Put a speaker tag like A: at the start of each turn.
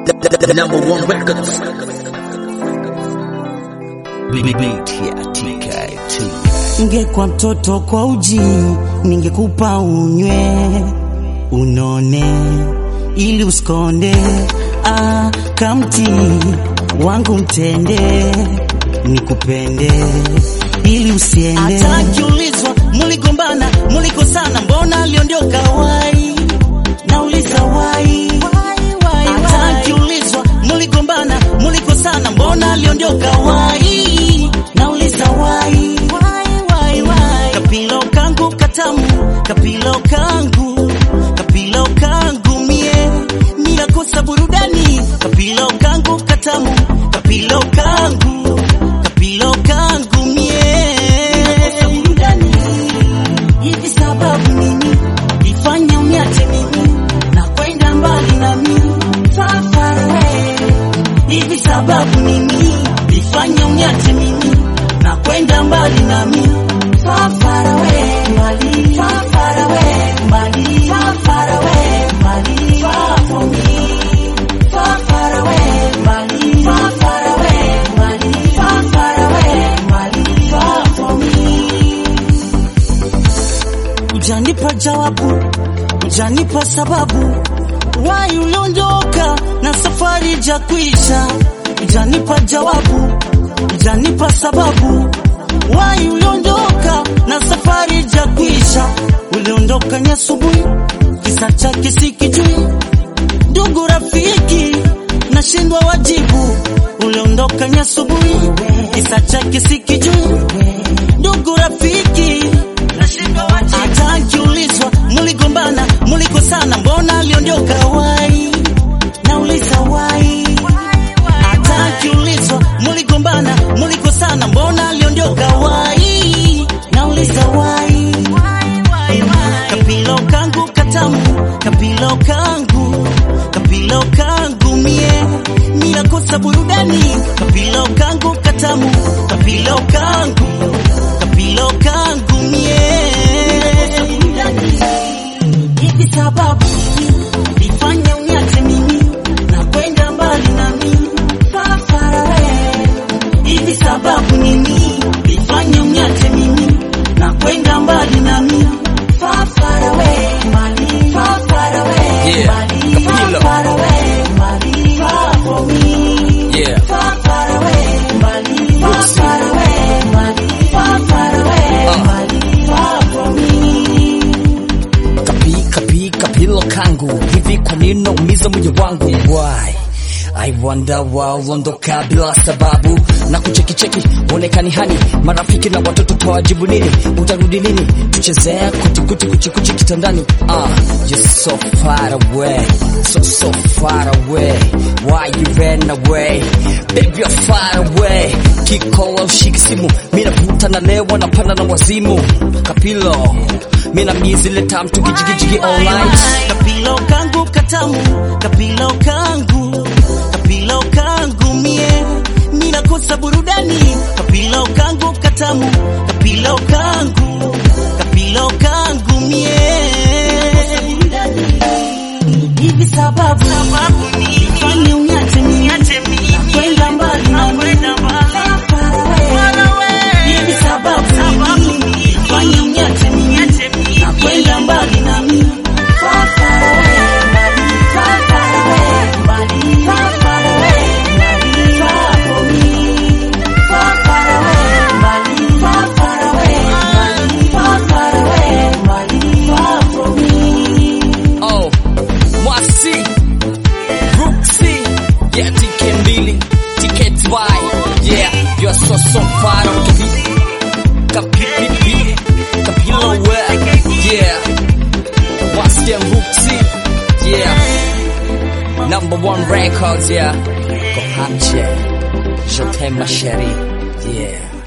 A: the, the number one records.
B: Ngekwa mtoto kwa uji, ningekupa unywe unone, ili usikonde. Ah, kamti wangu mtende, nikupende ili usiende. Hata kiulizwa muligombana, mulikosana, mbona aliondoka wai? Nauliza wai. Hata kiulizwa muligombana, mulikosana, mbona aliondoka wai? Nauliza wai. Kapilo kangu katamu, kapilo kangu, kapilo kangu mie, ninakosa burudani. Kapilo kangu katamu, kapilo kangu, kapilo kangu mie, ninakosa burudani. Hivi sababu nini ifanye uniache mimi na kwenda mbali na mimi far far away? Hivi sababu nini ifanye uniache mimi na kwenda mbali na mimi far far away, mbali far far away, mbali far far away, mbali far from me. Far far away, mbali far far away, mbali far far away, mbali far from me. Ujanipa jawabu, ujanipa sababu, wai uliondoka na safari ja kuisha. Ujanipa jawabu, ujanipa sababu, wai uliondoka na safari ja kuisha. Uliondoka ni asubuhi, kisa chake sikijui. Ndugu rafiki, nashindwa wajibu. Uliondoka ni asubuhi, kisa chake sikijui. Ndugu rafiki, nashindwa wajibu. Hata akiulizwa muligombana, mulikosana, mbona aliondoka wai? Nauliza wai. Hata akiulizwa muligombana, mulikosana, mbona aliondoka wai? Nauliza wai. Kapilo kangu katamu, kapilo kangu, kapilo kangu mie, ninakosa burudani. Kapilo kangu katamu, kapilo kangu, kapilo kangu mie, ninakosa burudani. Hivi sababu ifanye uniache mimi na kwenda mbali na mimi far far away. Hivi sababu nini ifanye uniache mimi na kwenda mbali na mimi far far away, mbali far far away,
A: Yeah,
B: mbali far
A: Kapilo.
B: far away, mbali far from me.
A: Yeah.
B: Far far away, mbali far far away, mbali far far away,
A: Uh.
B: mbali far from me.
C: kapi kapi kapilo kangu hivi kwa nini naumiza moyo wangu why I wonder waondoka bila sababu na kuchekicheki uonekani hani marafiki na watoto tawajibu nini utarudi lini tuchezea kutikuti kuchikuchi kitandani ah you're so far away so so far away why you ran away baby you're far away kikola ushiki simu mina puta na lewa na pana na wazimu kapilo mina mizile tam tukijigijigi all night
B: Kapilo kangu katamu, kapilo kangu, kapilo kangu mie, ninakosa burudani. Kapilo kangu katamu, kapilo kangu, kapilo kangu mie, ninakosa burudani. Hivi sababu ifanye uniache mimi, na kwenda mbali na mimi. Far away. Hivi sababu ifanye uniache mimi, na kwenda mbali na mimi. Far far away, mbali, far far away, mbali, far far away, mbali, far from me. Far far away, mbali, far far away, mbali, far far away, mbali, far from me.
C: Oh, Mwasi, Brooksy, yeah, TK mbili, ticket buy, yeah, you're so so far out to be, kapipipi, kapilo where, yeah, Mwasi and Brooksy, yeah, number one records, yeah, Kohache, je t'aime ma chérie, yeah.